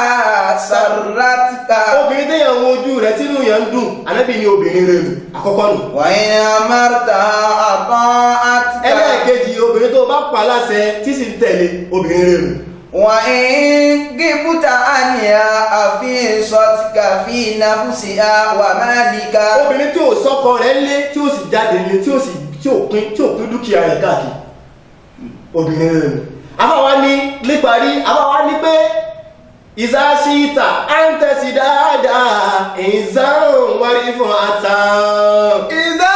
àṣàrátìkà
obìnrin téèyàn wo ojú rẹ̀ tínú yẹn ń dùn ànábì ni obìnrin rẹ̀ nù àkọ́kọ́ nù
wàyí amárta àbọ̀ àtìkà
ẹlẹ́ẹ̀kejì obìnrin tó bá pa láṣẹ tí sì ń tẹ̀lé obìnrin rẹ̀ nù
wàyí gíbúta àníyà àfihàn sọ́tìkà fi nàfúsì àwà máàlìkà
obìnrin tí ò sọ́kọ rẹ̀ lé tí ó sì jáde lé tí ó sì tí ò pín tí ò pín dúkìá rẹ̀ káàkiri obìnrin rẹ̀ nù afáwa ní níparí afáwa ní pé ìsáṣíta à ń tẹ̀sí dáadáa ìzáhùn wárí fún àtàn.
ìdá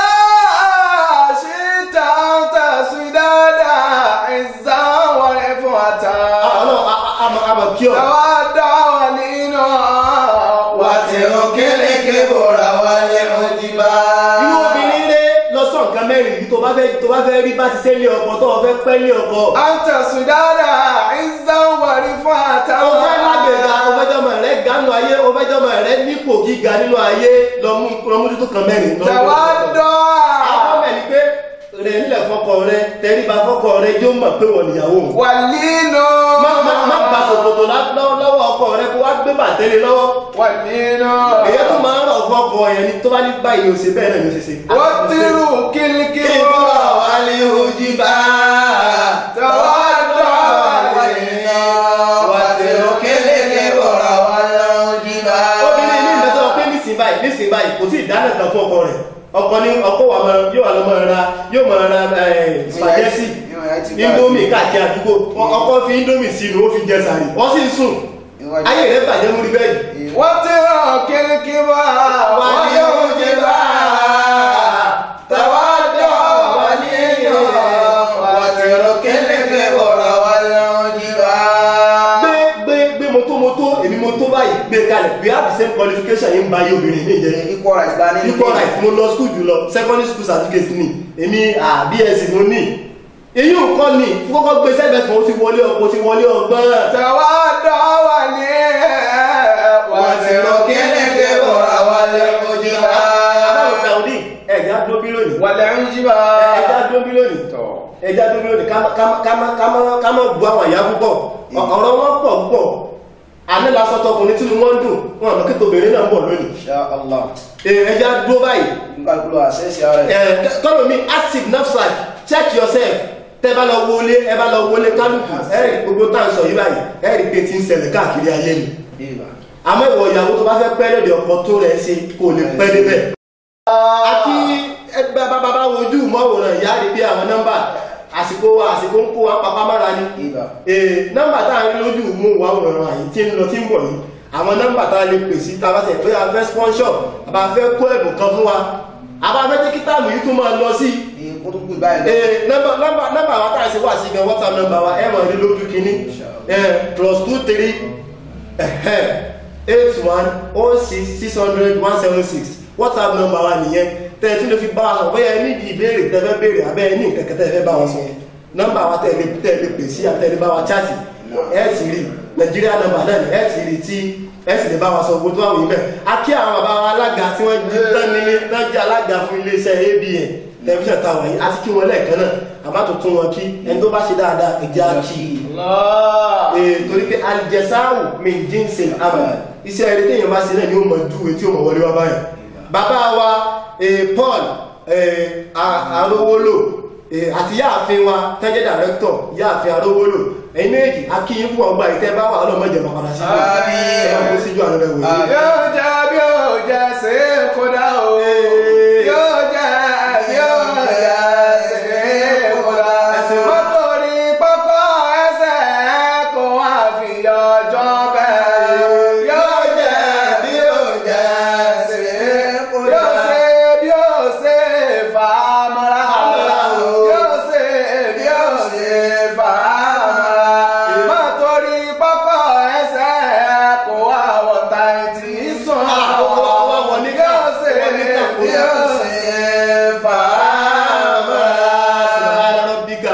àṣìta tàṣídáàdà ìzáwọ̀rẹ́ fún àtà
àwọn àmọ̀ àmọ̀ kí ọ.
Àwa dá wà nínú wà tí ó kéré kébòrà wà ní òjìbá.
irú obìnrin rẹ̀ lọ sọ nǹkan mẹ́rin yìí tó bá fẹ́ tó bá fẹ́ rí bá ti ṣe lé ọkọ tó o fẹ́ pẹ́ lé ọkọ.
À ń tẹ̀sùn dáadáa, ìzáwọ̀rẹ́ fún àtà.
o fẹ́ lágbèga o fẹ́ jọmọ rẹ gánú ayé o fẹ́ jọmọ rẹ nípò gíga nínú ayé lọ mú lọ mú tuntun kan mẹ́rin. lọ mú
Tẹ̀wá
tuntun kan.
dọ́
àwọn mẹ́rin pé rẹ̀ nílẹ̀ fọkọ rẹ tẹríba fọkọ rẹ yóò mọ̀ pé wọ́n níyàwó òun.
wà nínú.
má má má gba sòkòtò lá- lọ́wọ́ lọ́wọ́ ọkọ rẹ kó wá gbé bàtẹ́lẹ̀ lọ́wọ́.
Wà nínú.
èyí tó máa ń rọ̀ fọkọ yẹn ni tó bá ní báyìí o ṣe bẹ́ẹ̀ náà ni o ṣe ṣe.
Wọ́n tírù kílíkílí
Ìbúra wà ní òjìbá.
Tẹ̀wá dọ́ wà nínú. Wà tírù kílíkílí bọ̀rọ̀ wà lọ́jìbá.
obìnrin ní ìgbésẹ̀ ọpẹ́ nísìnyí báyìí nísìnyí báyìí kò tí ì dáná kan fún ọkọ rẹ̀ ọkọ ní ọkọ wa máa yóò wà lọ máa ra yóò máa ra ẹ, spaghetti indomie káàkiri àdúgbò Ọ- ọkọ fi indomie sínú ó fi jẹ sàrí wọ́n sì ń sùn ayé rẹ̀ bàjẹ́ múri bẹ́ẹ̀ yìí.
wọ́n ti rán kílíkí bá wọ́n yóò jẹ bá tàwa dọ̀ wà nínú wọ́n ti rán kílíkí bọ̀rọ̀ wà lọ́jìbá.
gbé gbé gbé moto moto èmi moto báyìí gbé kalẹ̀ we have the same qualification yìí ń ba ayé obìnrin ní ìjẹ́
equal rights la ní
equal right mo lọ school jùlọ secondary school certificate ni èmi ah, bsc mo ní èyí ò kọ́ ni kọ́kọ́ gbé sẹ́gbẹ̀ẹ́ kan ó ti wọlé ọkọ̀ ó ti wọlé ọgbọ́n
tàwa dọ̀ wà ní wọ́n ti rán kílíkí bọ̀rọ̀ wà lọ́jìbá.
Adáwọ̀ Saudi ẹ̀já dóbi lónìí.
wà lọ́jìbá.
Ẹ̀já dóbi lónìí. Ẹ̀já dóbi lónìí ká má- ká má- ká má- ká má- ká má bu àwọn àyà púpọ̀. Ọ̀rọ̀ wọn pọ̀ púpọ̀. Àní lásán tọkùnrin tí wọ́n ń dùn. Wọ́n àmọ́ kíkọ obìnrin náà ń bọ̀ lónìí.
Insha Allah.
Ẹ- Ẹ̀já dúró báyìí.
nǹkan kúlò àṣẹ́sì ara ẹ̀.
Ẹ̀, Kọ́lọ̀ mi acid nafsaj check yourself. Tẹ́ bá lọ wọlé ẹ bá lọ wọlé kálukú. Ẹ̀rì gbogbo tá à ń sọ yí báyìí. Ẹ̀rì pé ti ń ṣẹlẹ̀ káàkiri ayé ni.
Ìbà.
Àmọ́ ìwọ ìyàwó tó bá fẹ́ pẹ́ lóde ọkọ tó rẹ̀ ṣe kò lè pẹ́ débẹ̀. àti ẹgbẹ́ bàbá wojú mọ́wòrán ìyá rí bí àwọn nọ́mbà àsìkò wa àsìkò ń kó wa papá mára ni
Ibà.
ee nọ́mbà tá a rí lójú mú wa wòran àyè tí ń lọ tí ń bọ̀ yìí àwọn nọ́mbà tá a lè pè sí tá a bá tẹ̀ pé a fẹ́ sponsor a bá fẹ́ kó ẹ̀bùn kan fún wa a bá fẹ́ jẹ́ kí táàmù yìí tún máa lọ sí
Ikú tó kú báyìí lọ.
ee nọ́mbà nọ́mbà nọ́mbà wa tá a ṣe wà sí gan whatsapp nọ́mbà wa ẹ̀ mọ̀ ní lójú kínní ẹ̀ plus two three eight one oh six six hundred one seven six whatsapp nọ́mbà wa nìyẹn tẹ́ ẹ tún lè fi bá wa sọ bóyá ẹ ní ìdí ìbéèrè tẹ́ fẹ́ béèrè abẹ́ ẹ ní nǹkan kan tẹ́ ẹ fẹ́ bá wa sọ nọ́mbà wa tẹ́ ẹ lè tẹ́ ẹ lè pè sí àtẹ́ ẹ lè bá wa chaati ẹ sì rí nàìjíríà nọ́mbà náà ni ẹ sì rí tí ẹ sì lè bá wa sọ owó tó wà wí bẹ́ẹ̀ a kí àwọn bàbá wa alága tí wọ́n jí tán nílé náà jẹ́ alága fún iléeṣẹ́ abn tẹlifíṣàn táwọn yìí àti kí wọn lẹ́ẹ̀kan náà àbá tó tún wọn kí ẹni tó bá ṣe dáadáa ẹ̀jẹ̀ á kí i
Allah.
ee torí pé alìjẹsáàwù mi jíǹsì àmà iṣẹ́ eré téèyàn bá ṣe náà ni ó mọ̀ ju etí ó mọ̀ wọlé wá báyìí bàbá wa ee Paul ee A- Arówólò ee àti yáàfin wa tẹ́jẹ́ dàrẹ́kítọ̀ yáàfin Arówólò ẹ̀yin méjì akíyín fún ọgbà ìtẹ́ bá wà ọlọ́mọdé ọmọ padà sí
Àmín.
ẹ̀ máa kó síjú àlọ́ rẹ̀ wò
Yóò jẹ́ bí ó jẹ́ sí kódà o. Yóò jẹ́ bí ó jẹ́ sí kódà. Mọ́tò ní pápá ẹsẹ̀ kó wá fi ọjọ́ bẹ́ẹ̀. Yóò jẹ́ bí ó jẹ́ sí kódà. Yóò ṣe bí ó ṣe fà á mọ́ra. Yóò ṣe bí ó ṣe fà á mọ́ra. Mọ́tò ní pápá ẹsẹ̀ kó wá wọ̀ta ìtì sùn.
Ah, wọ́n- wọ́n wọ̀ ní ká-
Yóò ṣe
wọ́n ní ká kó
bí ó ṣe fà á mọ́ra.
Subhana rabbika.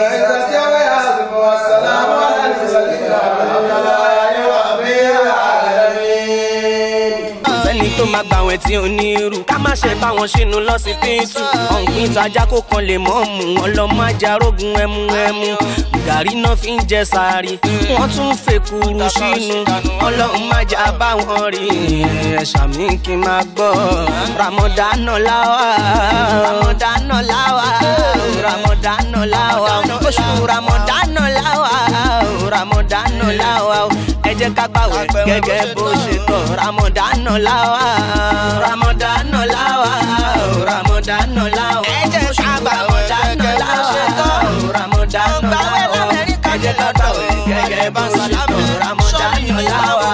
sẹ́ni tó máa gbà wẹ̀ tí ò ní irú ká má ṣe bá wọn ṣínú lọ́sibítù ọ̀gbìn tajà kó kan lè mọ́ mú wọn lọ má jarógun ẹmu ẹmu gàrí náà fi ń jẹ sàárì wọ́n tún fèkúrú sínú ọlọ́run má jà bá wọn rí ẹ̀ṣà mi kí n máa gbọ́ ramadana láwà ramadana láwà ramadana láwà oṣù ramadana láwà ramadana láwà ẹ jẹ́ ká gbàwẹ̀ gẹ́gẹ́ bó ṣe tọ́ ramadana láwà ramadana láwà ramadana láwà ẹ jẹ́ ká gbàwẹ̀ gẹ́gẹ́ bó ṣe tọ́ ramadana láwà ẹ jẹ́ ká gbàwẹ̀ gẹ́gẹ́ bó ṣe tọ́ ramadana láwà.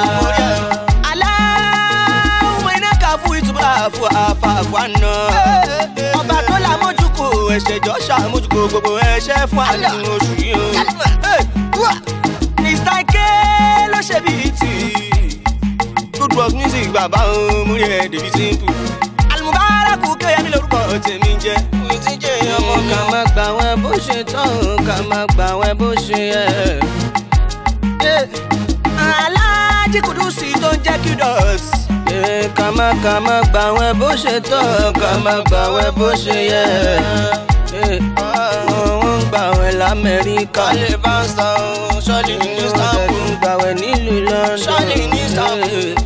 aláwọ̀ iná kà fún ìtura fún àfààfààná ọba tó la mójúkò ẹ̀ṣẹ̀ jọ ṣàmójúkò gbogbo ẹ̀ṣẹ̀ fún àánú oṣù yìí o. Mr. Ike ló ṣe bíi tì good work music bàbá òun múrí ẹ̀ débi simple. Almubaraku kéyàmí lórúkọ tèmi jẹ́. mi ti jẹ́ ọmọ ká má gbà wẹ́ bó ṣe tán ká má gbà wẹ́ bó ṣe yẹ. Aláàjì Kùdùsì tó ń jẹ́ Qdot. ká má ká má gbà wẹ́ bó ṣe tán ká má gbà wẹ́ bó ṣe yẹ. wọ́n ń gbà wẹ́ l'Amẹ́ríkà. kálí bá ń san ṣọ́ọ̀lì ní Istanbul. wọ́n ń gbà wẹ́ nílùú London. ṣọ́ọ̀lì ní Istanbul.